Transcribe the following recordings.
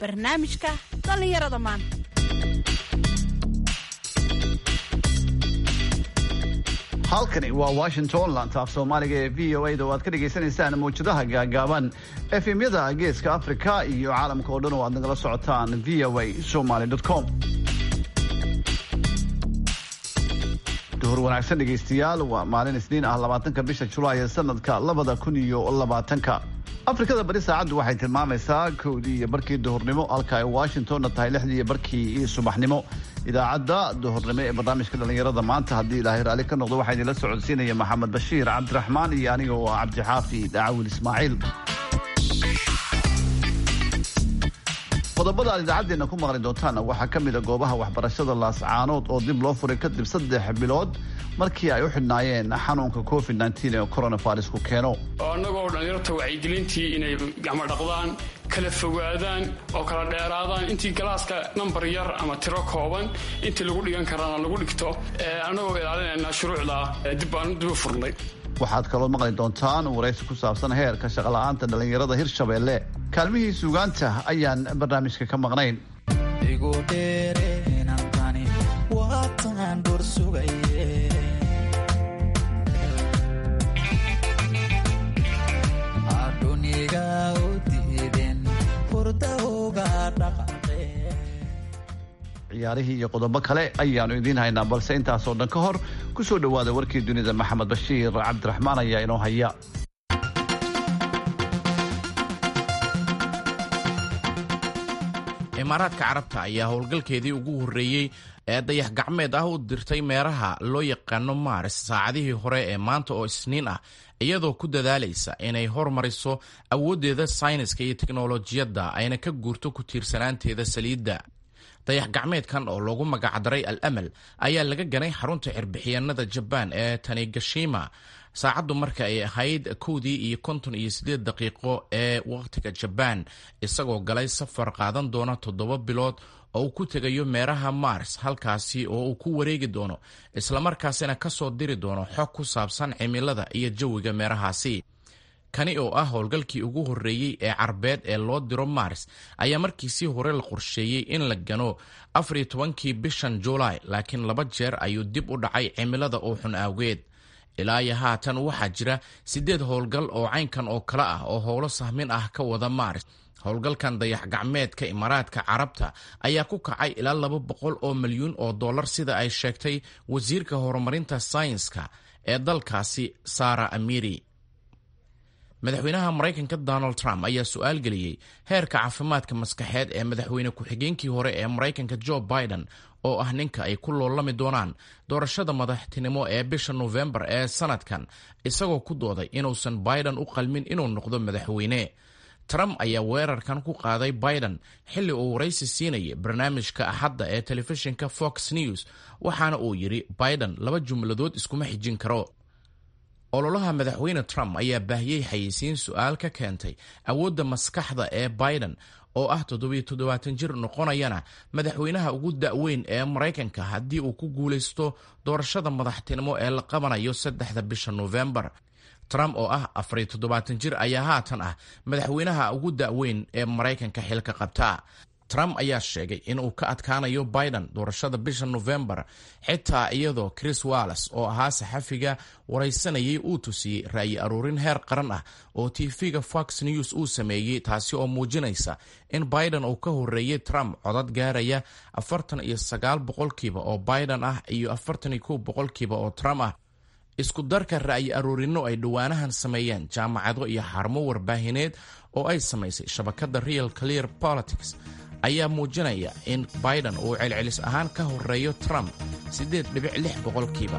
barnaamijka dhallinyarada maanta halkani waa washington lantaaf soomaaliga ee v o a da oo aad ka dhagaysanaysaan mawjadaha gaagaaban efemyada geeska africa iyo caalamka oo dhan oo aad nagala socotaan v o a somaly com duhur wanaagsan dhegaystayaal waa maalin isniin ah labaatanka bisha julaay ee sanadka labada kun iyo labaatanka afrikada bari saacaddu waxay tilmaamaysaa kowdii iyo barkii duhurnimo halka ay washingtonna tahay lixdii iyo barkii subaxnimo idaacadda duhurnimo ee barnaamijka dhallinyarada maanta haddii ilaahay raalli ka noqdo waxaa idinla socodsiinaya maxamed bashiir cabdiraxmaan iyo aniga oo ah cabdixaafi dacaawil ismaaciil qodobada aad idaacaddeena ku maqli doontaana waxaa ka mid a goobaha waxbarashada laascaanood oo dib loo furay kadib saddex bilood markii ay u xidhnaayeen xanuunka covid ee coronavirusku keeno annagoo dhallinyarta wacyigelintii inay gacmo dhaqdaan kala fogaadaan oo kala dheeraadaan intii galaaska nambar yar ama tiro kooban intii lagu dhigan karana lagu dhigto annagoo ilaalinayna shuruucda dib baan dib u furnay waxaad kaloo maqli doontaan waraysi ku saabsan heerka shaqola'aanta dhallinyarada hirshabeelle kaalmihii suugaanta ayaan barnaamijka ka maqnayn ciyaarihii iyo qodobo kale ayaanu idiin haynaa balse intaasoo dhan ka hor ku soo dhowaada warkii dunida maxamed bashiir cabdiraxmaan ayaa inoo haya imaaraadka carabta ayaa howlgalkeedii ugu horreeyey ee dayax gacmeed ah u dirtay meeraha loo yaqaano maaris saacadihii hore ee maanta oo isniin ah iyadoo ku dadaalaysa inay hormariso awooddeeda sayniska iyo teknolojiyadda ayna ka guurto ku tiirsanaanteeda saliidda dayax gacmeedkan oo loogu magacdaray al amal ayaa laga ganay xarunta cirbixiyanada jabaan ee tanigashima saacaddu marka ay ahayd kowdii iyo konton iyo siddeed daqiiqo ee wakhtiga jabaan isagoo galay safar qaadan doona toddoba bilood oo uu ku tegayo meeraha mars halkaasi oo uu ku wareegi doono islamarkaasina ka soo diri doono xog ku saabsan cimilada iyo jawiga meerahaasi kani oo ah howlgalkii ugu horreeyey ee carbeed ee loo diro mars ayaa markiisii hore la qorsheeyey in la gano afar iyo tobankii bishan julaay laakiin laba jeer ayuu dib u dhacay cimilada oo xun awgeed ilaa iyo haatan waxaa jira siddeed howlgal oo caynkan oo kale ah oo howlo sahmin ah ka wada mars howlgalkan dayax gacmeedka imaaraadka carabta ayaa ku kacay ilaa laba boqol oo milyuun oo dollar sida ay sheegtay wasiirka horumarinta saynska ee dalkaasi sara amiri madaxweynaha maraykanka donald trump ayaa su-aal geliyey heerka caafimaadka maskaxeed ee madaxweyne ku-xigeenkii hore ee maraykanka joe biden oo ah ninka ay ku loolami doonaan doorashada madaxtinimo ee bisha nofembar ee sanadkan isagoo ku dooday inuusan biden u qalmin inuu noqdo madaxweyne trump ayaa weerarkan ku qaaday biden xilli uu waraysi siinayay barnaamijka axadda ee telefishinka fox news waxaana uu yidhi biden laba jumladood iskuma xijin karo ololaha madaxweyne trump ayaa baahiyey xayeysiin su-aal ka keentay awoodda maskaxda ee biden oo ah toddobiyo toddobaatan jir noqonayana madaxweynaha ugu da-weyn ee maraykanka haddii uu ku guulaysto doorashada madaxtinimo ee la qabanayo saddexda bisha nofembar trump oo ah afariyo toddobaatan jir ayaa haatan ah madaxweynaha ugu da-weyn ee maraykanka xilka qabta trump ayaa sheegay in uu ka adkaanayo biden doorashada bisha nofembar xitaa iyadoo chris walles oo ahaa saxafiga waraysanayay uu tusiyey ra'yi aruurin heer qaran ah oo tv-ga fox news uu sameeyey taasi oo muujinaysa in biden uu ka horeeyey trump codad gaaraya afartan iyo sagaal boqolkiiba oo biden ah iyo afartan iyo kow boqolkiiba oo trump ah isku darka ra'yi aruurino ay dhowaanahan sameeyeen jaamacado iyo xarumo warbaahineed oo ay samaysay shabakadda real clear politics ayaa muujinaya in biden uu celcelis ahaan ka horeeyo trump siddeed dhibic lix boqolkiiba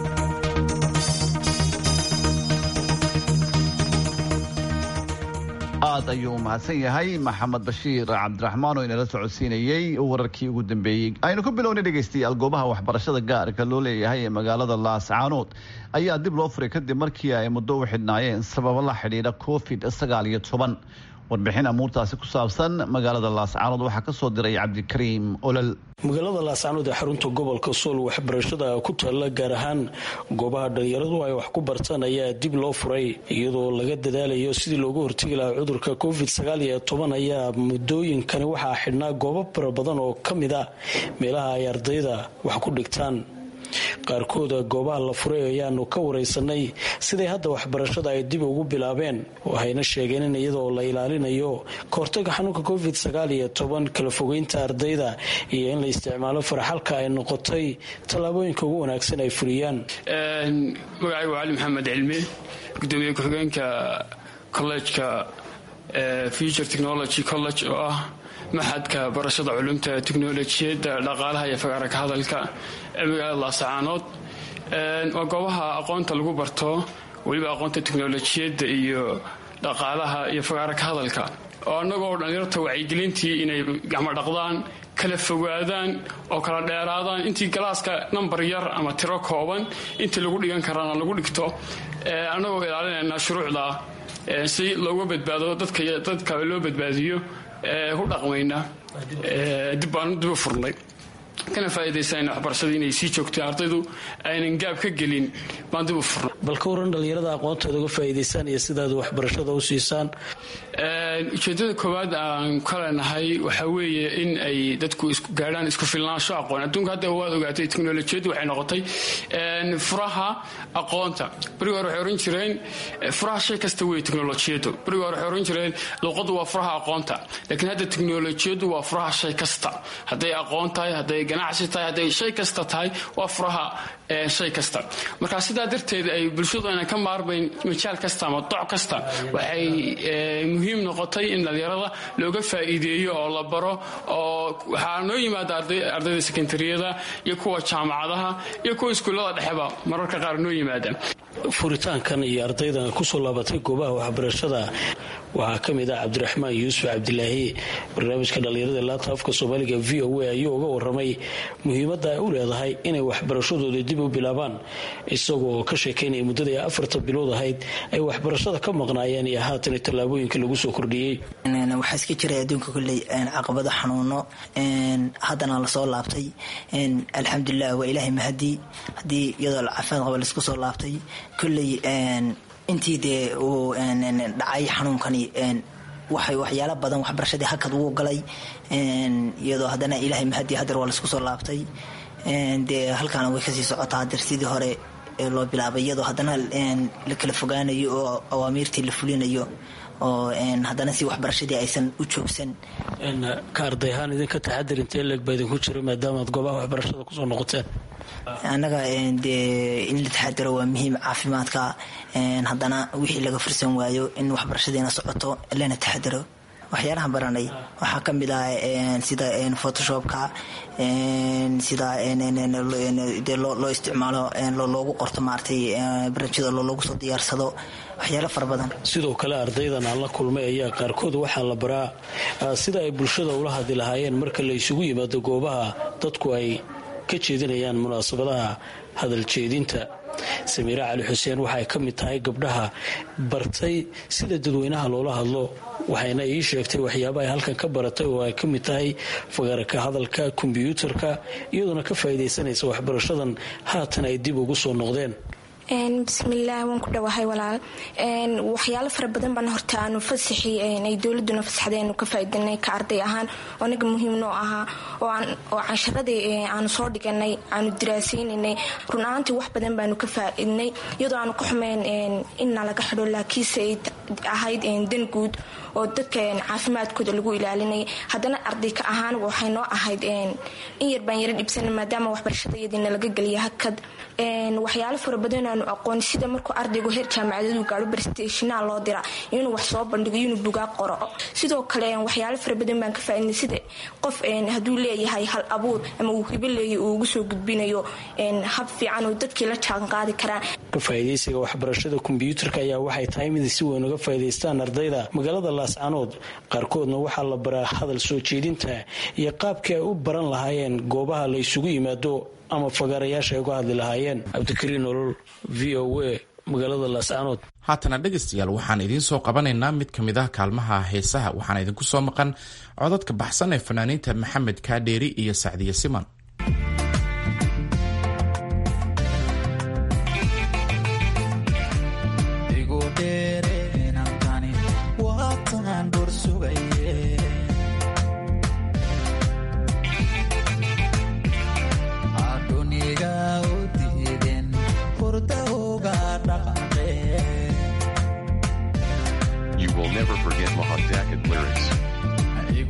aad ayuu u mahadsan yahay maxamed bashiir cabdiraxmaan oo inala socodsiinayey wararkii ugu dambeeyey aynu ku bilownay dhegaystayaal goobaha waxbarashada gaarka loo leeyahay ee magaalada laascaanood ayaa dib loo furay kadib markii ay muddo u xidhnaayeen sababo la xidhiidha covid sagaal iyo toban warbixin amuurtaasi ku saabsan magaalada laascaanood waxaa ka soo diray cabdikariim olol magaalada laascaanood ee xarunta gobolka sool waxbarashada ku taalla gaar ahaan goobaha dhalinyaradu ay wax ku bartaan ayaa dib loo furay iyadoo laga dadaalayo sidii loogu hortegi lahaa cudurka covid sagaaliyo toban ayaa muddooyinkani waxaa xidhnaa goobo fara badan oo ka mid ah meelaha ay ardayda wax ku dhigtaan qaarkooda goobaha la furay ayaanu ka wareysanay siday hadda waxbarashada ay dib ugu bilaabeen waxayna sheegeen in iyadoo la ilaalinayo kahortaga xanuunka covid sagaal iyo toban kala fogeynta ardayda iyo in la isticmaalo faraxalka ay noqotay tallaabooyinka ugu wanaagsan ay fuliyaan magacaygu cali maxamed cilmi gudoomiye ku-xigeenka collejka future technology college oo ah maxadka barashada culumta teknolojiyadda dhaqaalaha iyo fagaara ka hadalka ee magaalada laasacaanood waa goobaha aqoonta lagu barto weliba aqoonta teknolojiyadda iyo dhaqaalaha iyo fagaara ka hadalka oo annagoo dhallinyarta wacyigelintii inay gacmo dhaqdaan kala fogaadaan oo kala dheeraadaan intii galaaska nambar yar ama tiro kooban intii lagu dhigan karaana lagu dhigto annagoo ilaalinayna shuruucda si looga badbaado dadka loo badbaadiyo ku dhaqmayna dib baanu dib u furnay kana faa'iidaysanayna waxbarashadii inay sii joogtay ardaydu aynan gaab ka gelin baan dib u furnay bal ka waran dhallinyarada aqoontooda uga faa'iidaysaan iyo sidaad waxbarashada u siisaan ujeedada koowaad aan ka leenahay waxaa weeye in ay dadku gaadhaan isku filnaansho aqoon adduunka hadda waad ogaatay teknolojiyaddu waxay noqotay furaha aqoonta beriga hore waxay ohan jireen furaha shay kasta wey teknolojiyaddu beriga hore waxay ohan jireen luqaddu waa furaha aqoonta laakiin hadda teknolojiyaddu waa furaha shay kasta hadday aqoon tahay hadday ganacsi tahay hadday shay kasta tahay waa furaha shay kasta marka sidaa darteed ay bulshadu aynan ka maarmayn majaal kasta ama doc kasta waxay muhiim noqotay in dhalinyarada looga faa'iideeyo oo la baro oo waxaa noo yimaada ardayda sekondariyada iyo kuwa jaamacadaha iyo kuwa iskuullada dhexeba mararka qaar noo yimaada furitaankan iyo ardaydan kusoo laabatay goobaha waxbarashada waxaa ka mid ah cabdiraxmaan yuusuf cabdilaahi barnaamijka dhallinyarada laanta afka soomaaliga v o a ayuu uga waramay muhiimadda ay u leedahay inay waxbarashadooda dib u bilaabaan isagoo ka sheekaynaya muddadii afarta bilood ahayd ay waxbarashada ka maqnaayeen iyo haatan tallaabooyinka lagu soo kordhiyey waxaa iska jiray adduunka kolley caqabado xanuuno haddana lasoo laabtay alxamdulilah waa ilaahay mahadii haddii iyadoo caafimaad qaba laisku soo laabtay kolley intii dee uu dhacay xanuunkani waxay waxyaalo badan waxbarashadii hakad ugu galay iyadoo haddana ilaahay mahadii hadeer waa laisku soo laabtay dee halkaana way kasii socotaa hadeer sidii hore loo bilaabay iyadoo haddana la kala fogaanayo oo awaamiirtii la fulinayo oo haddana si waxbarashadii aysan u joogsan ka arday ahaan idinka taxadir intee leeg baa idinku jira maadaamaad goobaha waxbarashada kusoo noqoteen annaga dee in la taxadiro waa muhiim caafimaadka haddana wixii laga fursan waayo in waxbarashadiina socoto lana taxadiro waxyaalaha baranay waxaa ka mid ah sida photoshopka sida de loo isticmaalo loogu qorto maaragtay barnaamijyada loogu soo diyaarsado waxyaalo fara badan sidoo kale ardaydan aan la kulmay ayaa qaarkood waxaa la baraa sida ay bulshada ula hadli lahaayeen marka la isugu yimaado goobaha dadku ay ka jeedinayaan munaasabadaha hadal jeedinta samiire cali xuseen waxay ka mid tahay gabdhaha bartay sida dadweynaha loola hadlo waxayna ii sheegtay waxyaaba ay halkan ka baratay oo ay ka mid tahay fagaaraka hadalka kombyuutarka iyadoona ka faa'iidaysanaysa waxbarashadan haatan ay dib ugu soo noqdeen bismillaah waan ku dhawahay walaal waxyaalo fara badan baan horta aanu fasaxi ay dowladuna fasaxdeenu ka faa'iidanay ka arday ahaan oo anaga muhiim noo ahaa oo cansharadii aanu soo dhiganay aanu diraasaynaynay run ahaantii wax badan baanu ka faa'iidnay iyadoo aanu ka xumeyn inna laga xidho laakiinse ay ahayd dan guud oo dadka caafimaadkooda lagu ilaalinay haddana arday ka ahaan waxay noo ahayd in yar baan yara dhibsana maadaama waxbarashada iyadiina laga geliya hakad waxyaalo fara badan aanu aqoon sida markuu ardaygu heer jaamacadadu gaaro barsteshina loo dira inuu wax soo bandhigo inuu bugaa qoro sidoo kale waxyaalo fara badan baan ka faaidnay sida qof hadduu leeyahay hal abuur ama uu hibo leeya uu ugu soo gudbinayo hab fiican oo dadkii la jaanqaadi karaan ka faa'iidaysiga waxbarashada kombyuutarka ayaa waxay tahay mid si weyn uga faa'iidaystaan ardayda magaalada laascanood qaarkoodna waxaa la baraa hadal soo jeedinta iyo qaabkii ay u baran lahaayeen goobaha la isugu yimaado ama fagaarayaasha ay uga hadli lahaayeen cabdikariin nolol v o a magaalada laascaanood haatana dhegaystayaal waxaan idiin soo qabanaynaa mid ka mid ah kaalmaha heesaha waxaana idinku soo maqan codadka baxsan ee fanaaniinta maxamed kaadheeri iyo sacdiye siman You will never forget Mahadakit lyrics.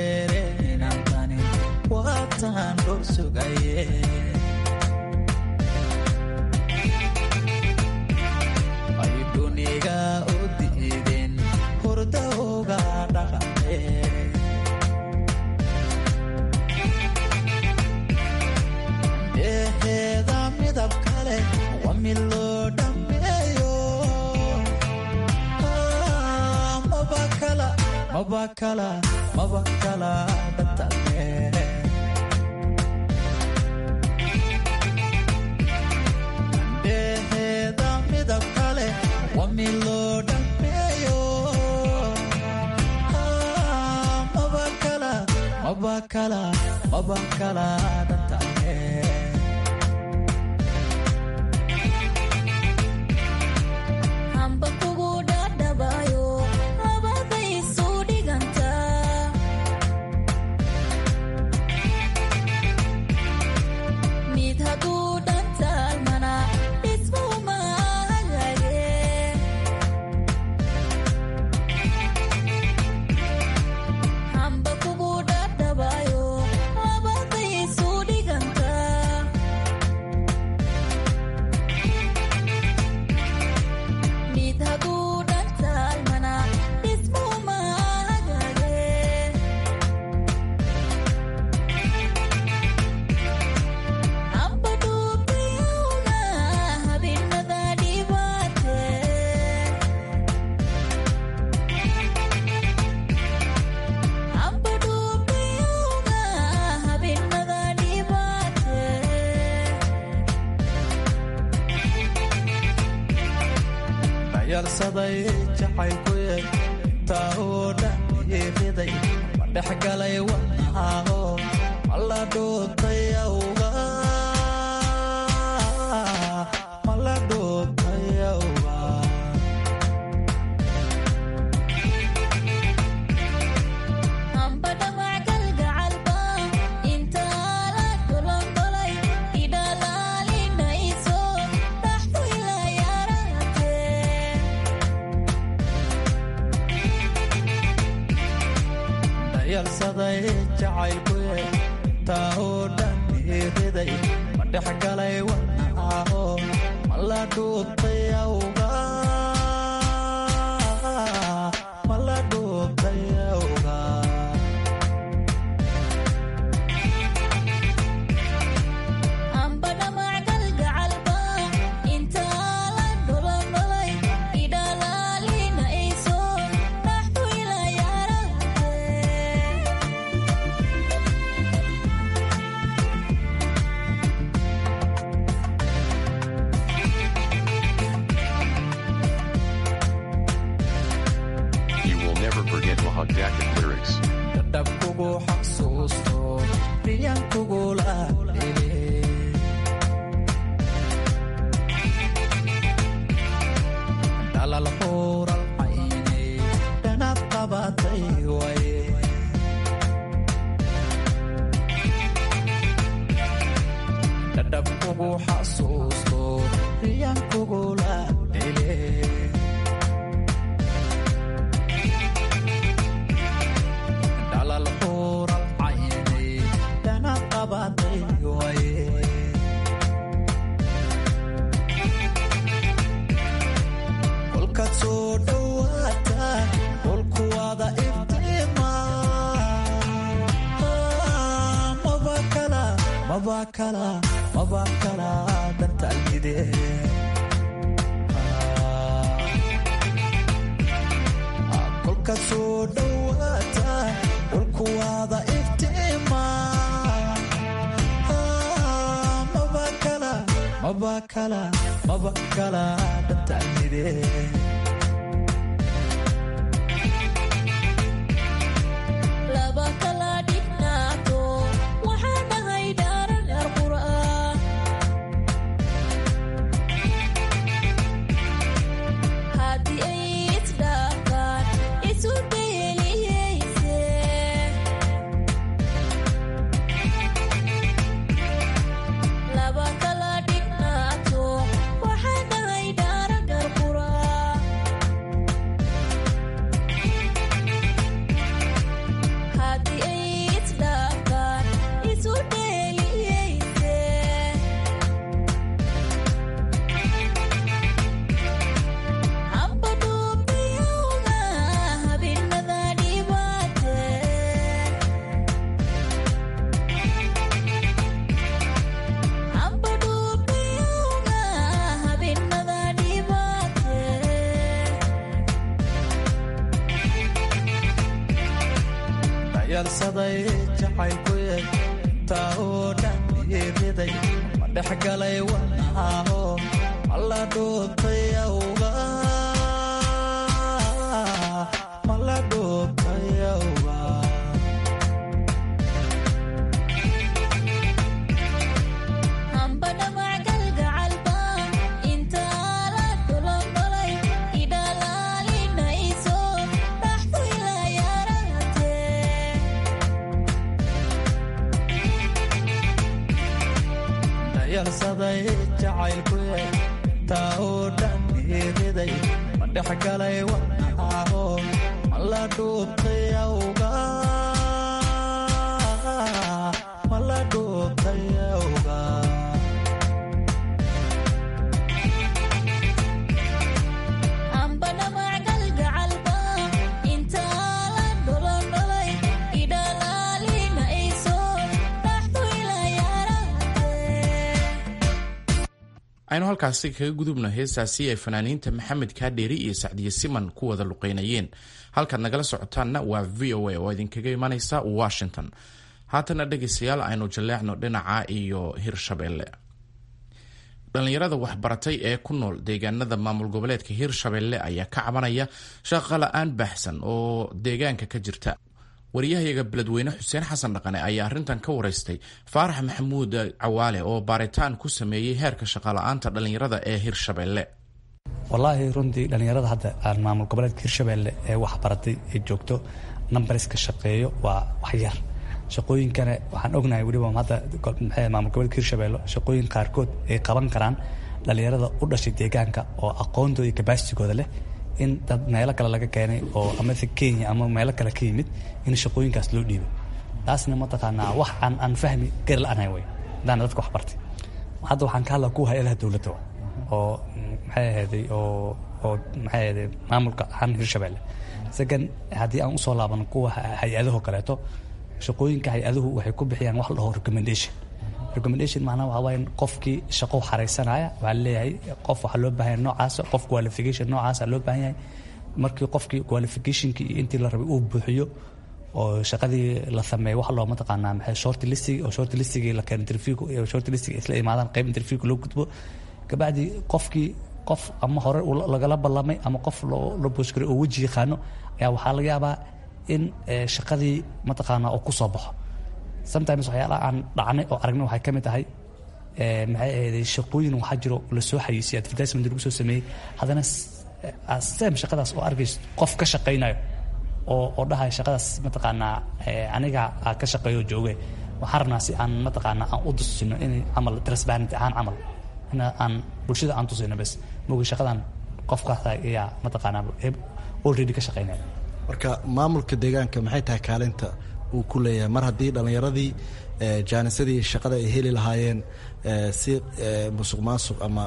yarsaday jacaylkuye intaa oo dhan iiriday ma dhex galay wadnahaaho mala dhootay awga mala dhootay awga yarsaday jacaylkuye intaa oo dhan iiriday ma dhex galay wadnahaaho mala dhootay awga mala dhootay awga You will never forget Mahadakit lyrics. dhadhabkugu xasuusto riyaankugula dhili dhalal huural cayni dhanaad qabatay waye dhadhabkugu xasuusto riyaankugula dhili dhalal huural cayni dhana qabatay waye kolkaad soo dhowaata dhulkuwada iftiima mabakala mabakala mabakala dantaalgide kolka soo dhowaata dhulkuwaada iftiima maba kala maba kala dhantalmide laba kala dhignaato waxaan dhahay dhaaran yar qur'aan haddii ay isdhaafaan isu dheeliyeyse laba kala dhignaato waxaan dhahay dhaaran yar qur'aan haddii ay isdhaafaan isu dheeliyeyse hamba dhuubiyowga habeenada dhibaate hamba dhuubiyowga habeenada dhibaate dayarsaday jacaylkuye taa oo dhan iriday ma dhex galay wadnahaaho mala dhuubtay awga mala dhuubtay awga hamba dhamac galgacalba intaa la dolondolay idhalaalinayso dhaxdu ilaa yaarate dayarsaday jacaylkuye taa oo dhan iriday ma dhex galay wadnahaaho mala dhuubtay awga mala dhuubtay awga hamba dhamac galgacalba intaa la dolondolay idhalaalinayso dhaxdu ilaa yaarate aynu halkaasi kaga gudubno heestaasi ay fanaaniinta maxamed kaadheeri iyo sacdiye siman ku wada luqeynayeen halkaad nagala socotaanna waa v o a oo idinkaga imanaysa washington haatana dhegaystayaal aynu jaleecno dhinaca iyo hirshabeelle dhallinyarada waxbaratay ee ku nool deegaanada maamul goboleedka hirshabeelle ayaa ka cabanaya shaqo la-aan baahsan oo deegaanka ka jirta wariyahayaga beledweyne xuseen xasan dhaqane ayaa arrintan ka wareystay faarax maxamuud cawaale oo baaritaan ku sameeyey heerka shaqala-aanta dhallinyarada ee hirshabeelle wallaahi runtii dhallinyarada hadda aan maamul goboleedka hirshabeelle ee waxbaratay ee joogto numbariska shaqeeyo waa wax yar shaqooyinkana waxaan ognahay weliba hadda maxay maamul goboleedka hirshabeelle shaqooyin qaarkood ay qaban karaan dhallinyarada u dhashay deegaanka oo aqoontooda iyo kabaasigooda leh in dad meelo kale laga keenay oo amase kenya ama meelo kale ka yimid in shaqooyinkaas loo dhiibay taasna mataqaanaa wax aan aan fahmi gari la-aanahay wey haddaana dadka wax bartay hadda waxaan ka hadlaa kuwa hay-adaha dowladda wa oo maxay ahayday oo oo maxay ahayday maamulka ahaan hirshabeelle second haddii aan usoo laabano kuwa hay-adaho kaleeto shaqooyinka hay-aduhu waxay ku bixiyaan wax la dhaho recommendation recommendation macnaha waxaa waaye qofkii shaqo xaraysanaya waxaa leeyahay qof waxaa loo baahan yahay noocaasa qof qualification noocaasa loo baahan yahay markii qofkii qualificationkii iyo intii la rabay uu buuxiyo oo shaqadii la sameeyo wax loo mataqaanaa maxay short listing oo short listigii la keeno interviewka iyo short listing isla imaadaan qayb interviewka loo gudbo kabacdi qofkii qof ama hore lagala ballamay ama qof la booskaray oo weji yaqaano ayaa waxaa laga yaabaa in shaqadii mataqaanaa oo ku soo baxo sometimes waxyaalaha aan dhacnay oo aragnay waxay ka mid tahay maxay ahayday shaqooyin waxaa jiro lasoo xayiisiyay advertisement lagu soo sameeyey haddana same shaqadaas oo arkayso qof ka shaqaynayo oo oo dhahaya shaqadaas mataqaanaa aniga aa ka shaqeeyo jooge waxaan rabnaa si aan mataqaanaa aan u tusino in camal transparent ahaan camal in aan bulshada aan tusino bes mogi shaqadan qofkaas ayaa mataqaanaa already ka shaqaynaya marka maamulka deegaanka maxay tahay kaalinta uu ku leeyahay mar haddii dhallinyaradii jaanisadii shaqada ay heli lahaayeen si musuq maasuq ama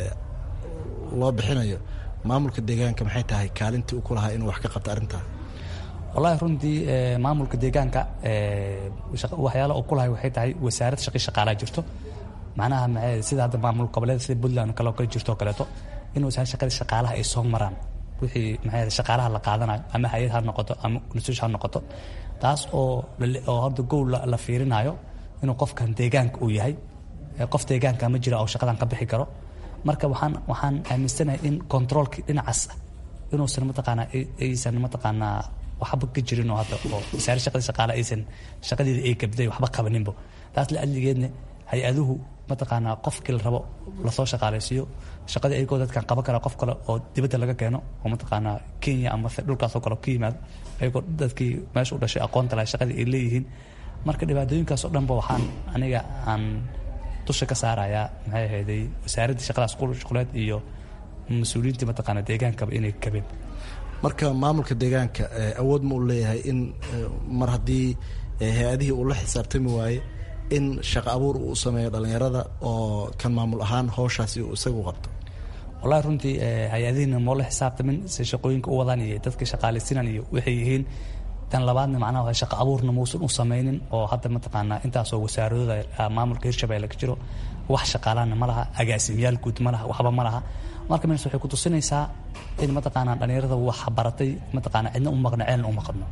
loo bixinayo maamulka deegaanka maxay tahay kaalintii uu ku lahaa inuu wax ka qabto arrintaa wallahi runtii maamulka deegaanka waxyaala uu ku lahay waxay tahay wasaarad shaqi shaqaalaa jirto macnaha sida hadda maamul goboleed sida puntland kale kale jirto kaleeto in wasaarad shaqada shaqaalaha ay soo maraan wixii maxay shaqaalaha la qaadanayo ama hay-ad ha noqoto ama nasuush ha noqoto taas oo oo hadda gowl la fiirinayo inuu qofkan deegaanka uu yahay qof deegaanka ma jira oo shaqadan ka bixi karo marka waxaan waxaan aaminsanahay in controolkii dhinacaas ah inuusan mataqaanaa aysan mataqaanaa waxba ka jirin oo hadda oo wasaare shaqadii shaqaale aysan shaqadeeda ay gabday waxba qabaninbo taas la adligeedna hay-aduhu mataqaanaa qofkii la rabo lasoo shaqaalaysiiyo shaqadii ayagoo dadkan qaban kara qof kale oo dibadda laga keeno oo mataqaanaa kenya ama dhulkaasoo kale ka yimaado ayagoo dadkii meesha u dhashay aqoonta lahay shaqadii ay leeyihiin marka dhibaatooyinkaas oo dhanba waxaan aniga aan dusha ka saarayaa maxay ahayday wasaaraddii shaqadaas shuquleed iyo mas-uuliyiintii mataqaana deegaankaba inay kabeen marka maamulka deegaanka awood ma u leeyahay in mar haddii hay-adihii uu la xisaabtami waaye in shaqo abuur uu sameeyo dhallinyarada oo kan maamul ahaan howshaasi uu isagu qabto wallahi runtii hay-adihiina moo la xisaabtamin si shaqooyinka u wadaan iyo dadka shaqaalaysinan iyo waxay yihiin tan labaadna macnaha shaqo abuurna muusan u samaynin oo hadda mataqaanaa intaasoo wasaaradooda maamulka hirshabelle ka jiro wax shaqaalaana ma laha agaasimayaal guud ma laha waxba ma laha marka mees waxay ku tusinaysaa in mataqaanaa dhallinyarada wax baratay mataqaanaa cidna u maqno ceelna u maqno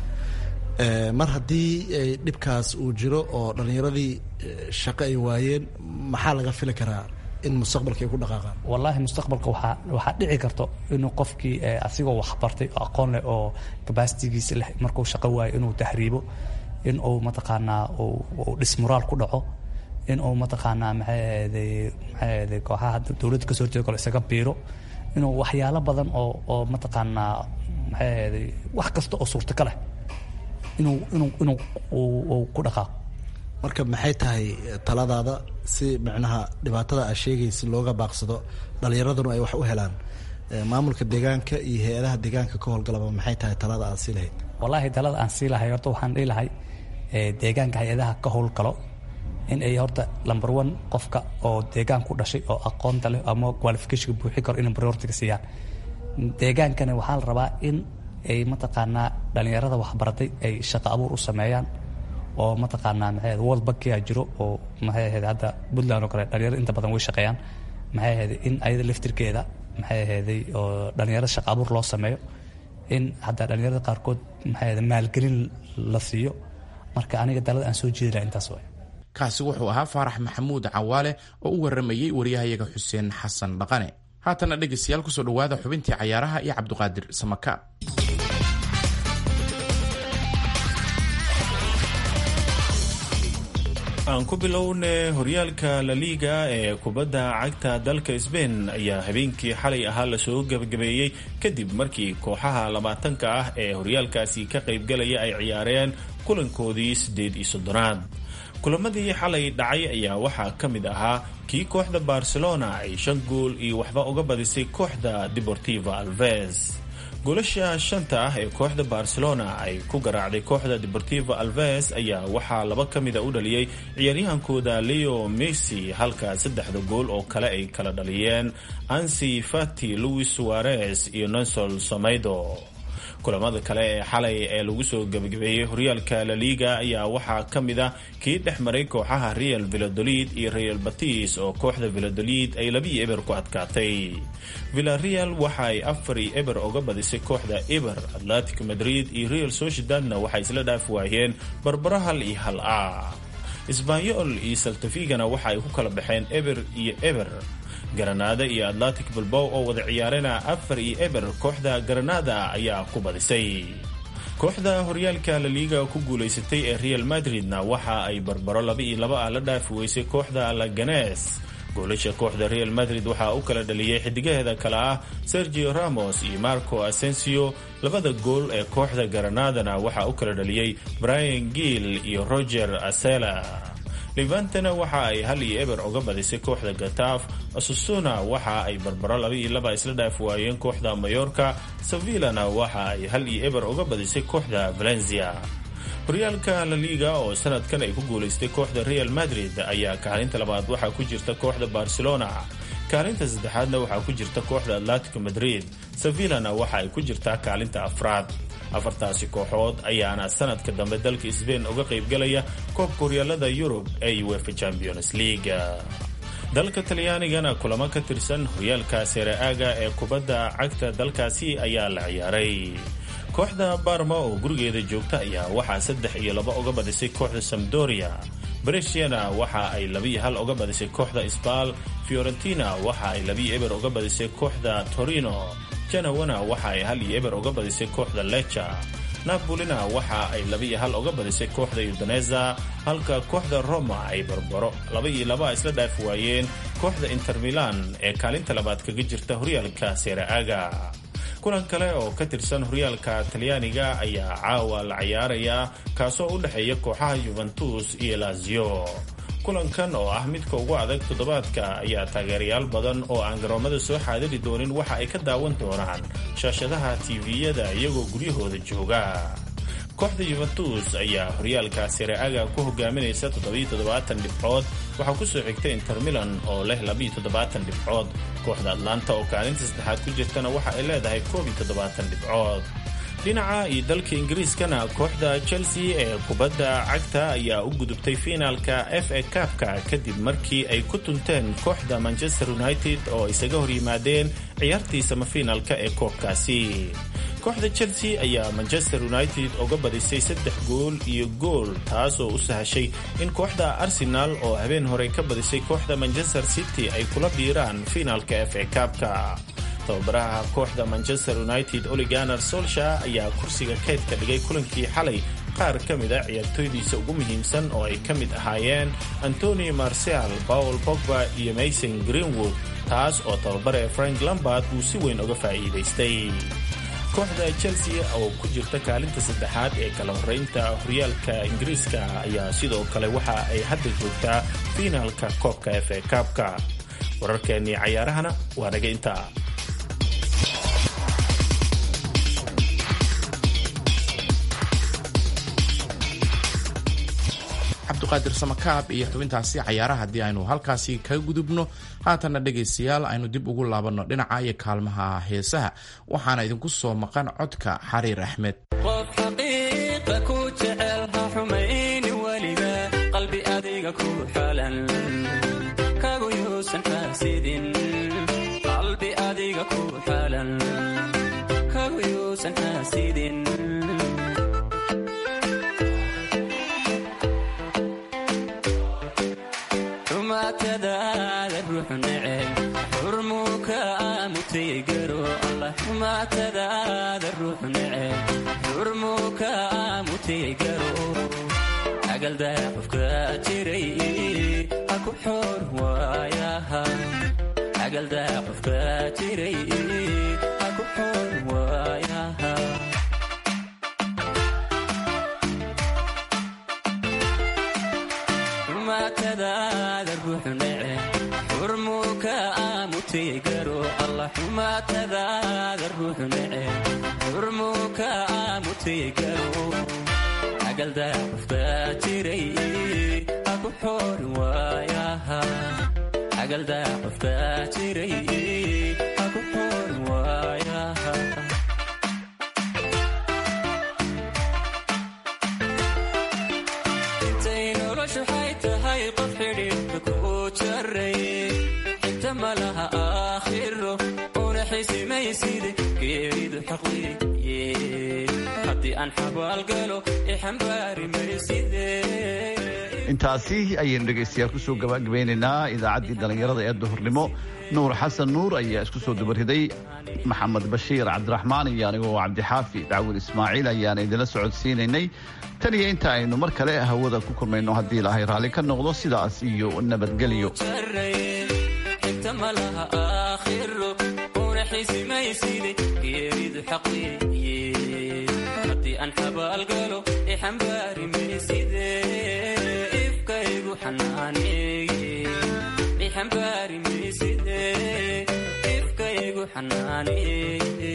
mar haddii dhibkaas uu jiro oo dhallinyaradii shaqo ay waayeen maxaa laga fili karaa in mustaqbalka ay ku dhaqaaqaan wallaahi mustaqbalka waxaa waxaa dhici karto inuu qofkii asigoo waxbartay oo aqoon leh oo kabasitigiisa leh markuu shaqo waayo inuu tahriibo in uu mataqaanaa uu dhismuraal ku dhaco in uu mataqaanaa maxay ahayday maxay ahayday kooxaha dowladda kasoo horjeeda kale isaga biiro inuu waxyaalo badan oo oo mataqaanaa maxay ahayday wax kasta oo suurtaga leh inuu inuu inuu uu ku dhaqaaqo marka maxay tahay taladaada si micnaha dhibaatada aa sheegaysa looga baaqsado dhallinyaraduna ay wax u helaan maamulka deegaanka iyo hay-adaha deegaanka ka howlgalaba maxay tahay talada aad sii lahayd wallaahi talada aan sii lahay horta waxaan dhihi lahay deegaanka hay-adaha ka howlgalo in ay horta number one qofka oo deegaan ku dhashay oo aqoonta leh ama qualificationka buuxi karo inay prioritiga siiyaan deegaankana waxaa la rabaa in ay mataqaanaa dhallinyarada waxbaratay ay shaqo abuur u sameeyaan oo mataqaanaa maxay world bankia jiro oo maxay ahayd hadda puntland oo kale dhalinyarada inta badan way shaqeeyaan maxay ahayd in ayada laftirkeeda maxay ahayday oo dhallinyarada shaqo abuur loo sameeyo in hadda dhallinyarada qaarkood maxay ahayd maalgelin la siiyo marka aniga dalada aan soo jeedi laha intaas waay kaasi wuxuu ahaa faarax maxamuud cawaale oo u waramayey waryahayaga xuseen xasan dhaqane haatana dhegaystayaal kusoo dhowaada xubintii cayaaraha iyo cabdiqaadir samaka aan ku bilowne horyaalka laliga ee kubadda cagta dalka sbain ayaa habeenkii xalay ahaa lasoo gebagabeeyey kadib markii kooxaha labaatanka ah ee horyaalkaasi ka qaybgalaya ay ciyaareen kulankoodii siddeed iyo soddonaad kulamadii xalay dhacay ayaa waxaa ka mid ahaa kii kooxda barcelona ay shan gool iyo waxba uga badisay kooxda deportiva alves goolasha shanta ah ee kooxda barcelona ay ku garaacday kooxda deportiva alves ayaa waxaa laba ka mida u dhaliyey ciyaaryahankooda leo messi halka saddexda gool oo kale ay kala dhaliyeen ansi fati louis suarez iyo nonsol somaido kulamada kale ee xalay ee lagu soo gebagabeeyey horyaalka laliga ayaa waxaa ka mid ah kii dhex maray kooxaha real villadolid iyo real batis oo kooxda villadolid ay labii eber ku adkaatay villareal waxa ay afar iyo eber uga badisay kooxda eber atlantic madrid iyo real sociedadna waxay isla dhaaf waayeen barbaro hal iyo hal ah sbanyol iyo saltafigana waxa ay ku kala baxeen eber iyo eber garanada iyo atlantic bilbow oo wada ciyaarena afar iyo eber kooxda garanada ayaa ku badisay kooxda horyaalka laliiga ku guulaysatay ee real madridna waxa ay barbaro laba iyo laba ah la dhaafi weysay kooxda laganes goolasha kooxda real madrid waxaa u kala dhaliyey xidigaheeda kale ah sergio ramos iyo marco asensio labada gool ee kooxda garanadana waxaa u kala dhaliyey brian gill iyo roger asela levantana waxa ay hal iyo eber uga badisay kooxda gataaf asusuna waxa ay barbaro laba iyo laba isla dhaaf waayeen kooxda mayorka sevillana waxa ay hal iyo eber uga badisay kooxda valencia horyaalka laliga oo sanadkan ay ku guulaystay kooxda real madrid ayaa kaalinta labaad waxaa ku jirta kooxda barcelona kaalinta saddexaadna waxaa ku jirta kooxda atletico madrid sevillana waxa ay ku jirtaa kaalinta afraad afartaasi kooxood ayaana sanadka dambe dalka sbain uga qaybgalaya koobka horyaalada yurub ee uefa champions league dalka talyaanigana kulamo ka tirsan horyaalka seere-aaga ee kubadda cagta dalkaasi ayaa la ciyaaray kooxda barma oo gurigeeda joogta ayaa waxaa saddex iyo laba uga badisay kooxda samdoria bresiana waxa ay labiyo hal uga badisay kooxda sbal fiorentina waxa ay labiyo eber uga badisay kooxda torino janawana waxa ay hal iyo eber uga badisay kooxda leca napolina waxa ay labiiyo hal uga badisay kooxda udoneza halka kooxda roma ay barbaro laba iyo laba isla dhaafi waayeen kooxda inter milan ee kaalinta labaad kaga jirta horyaalka seraaga kulan kale oo ka tirsan horyaalka talyaaniga ayaa caawa la cayaaraya kaasoo u dhexeeya kooxaha yuventus iyo lazio kulankan oo ah midka ugu adag toddobaadka ayaa taageerayaal badan oo aan garoomada soo xaadiri doonin waxa ay ka daawan doonaan shaashadaha tiviyada iyagoo guryahooda jooga kooxda yuventus ayaa horyaalka sereaga ku hogaaminaysa dhibcood waxaa kusoo xigta inter milan oo leh dhibcood kooxda atlanta oo kaalinta saddexaad ku jirtana waxa ay leedahay dhibcood dhinaca iyo dalka ingiriiskana kooxda chelsea ee kubadda cagta ayaa u gudubtay fiinaalka f a kabka kadib markii ay ku tunteen kooxda manchester united oo isaga hor yimaadeen ciyaartii samafiinaalka ee koobkaasi kooxda chelsea ayaa manchester united uga badisay saddex gool iyo gool taas oo u sahashay in kooxda arsenal oo habeen hore ka badisay kooxda manchester city ay kula biiraan fiinaalka f a kabka tababaraha kooxda manchester united oliganer solsha ayaa kursiga kaydka dhigay kulankii xalay qaar ka mid a ciyaartooydiisa ugu muhiimsan oo ay ka mid ahaayeen antoni marcial paul pogba iyo mason greenwood taas oo tababare frank lambard uu si weyn uga faa'iidaystay kooxda chelsea oo ku jirta kaalinta saddexaad ee kala horeynta horyaalka ingiriiska ayaa sidoo kale waxa ay hadda joogtaa fiinaalka koobka f a kaabka wararkeennii cayaarahana waa naga intaa cabdiqaadir samakaab iyo xubintaasi cayaaraha haddii aynu halkaasi kaga gudubno haatanna dhegaystayaal aynu dib ugu laabanno dhinaca iyo kaalmaha heesaha waxaana idinku soo maqan codka xariir axmed qof xaqiiqa ku jecel ha xumayni weliga qalbi adiga ku xalan kagu yuusan xaasidin qalbi adiga ku xalan kagu yuusan xaasidin xumaatadaada ruux neceb xurmuu ka aamutay garo allah xumaatadaada ruux neceb xurmuu ka aamutay garo agaldaa qofka jiray ha ku xoor waayaha agaldaa qofka jiray ha ku xoor waayaha xumaatadaada ruux neceb xurmuu ka aamutay garo allah xumaatadaada ruux neceb xurmuu ka aamutay garo agaldaa qofka jiray ha ku xoori waayaha agaldaa qofka jiray ha ku xoori waayaha intay noloshu waxay tahay qof xidhiidhka ku jaray xigta malaha aakhiro una xisimayside geeridu xaqliye haddii aan xabaalgalo ixambaari mayside intaasi ayaynu dhegaystayaal kusoo gabagabeynaynaa idaacaddii dhallinyarada ee duhurnimo nuur xasan nuur ayaa isku soo dubariday maxamed bashiir cabdiraxmaan iyo anigoo cabdixaafi dacwin ismaaciil ayaan idinla socodsiinaynay tan iyo inta aynu mar kale hawada ku kulmayno haddii ilaahay raalli ka noqdo sidaas iyo nabadgelyo xigta malaha aakhiro una xisimayside geeridu xaqliye haddii aan xabaalgalo ixambaari mayside ifkaygu xanaaneeye ixambaari mayside ifkaygu xanaaneeye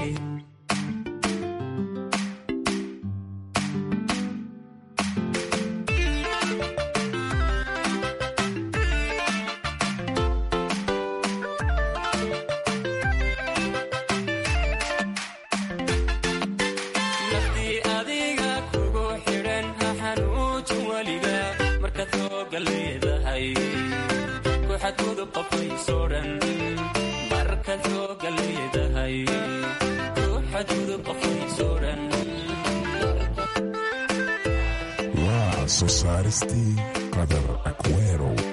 naftii adiga kugu xidhan ha xanuujin weliga markaad hooga leedahay ku xadgudub qofkaysoo dhan markaad hooga leedahay ku xadgudub qofkaysoo dhan waa soo saaristii brother Aguero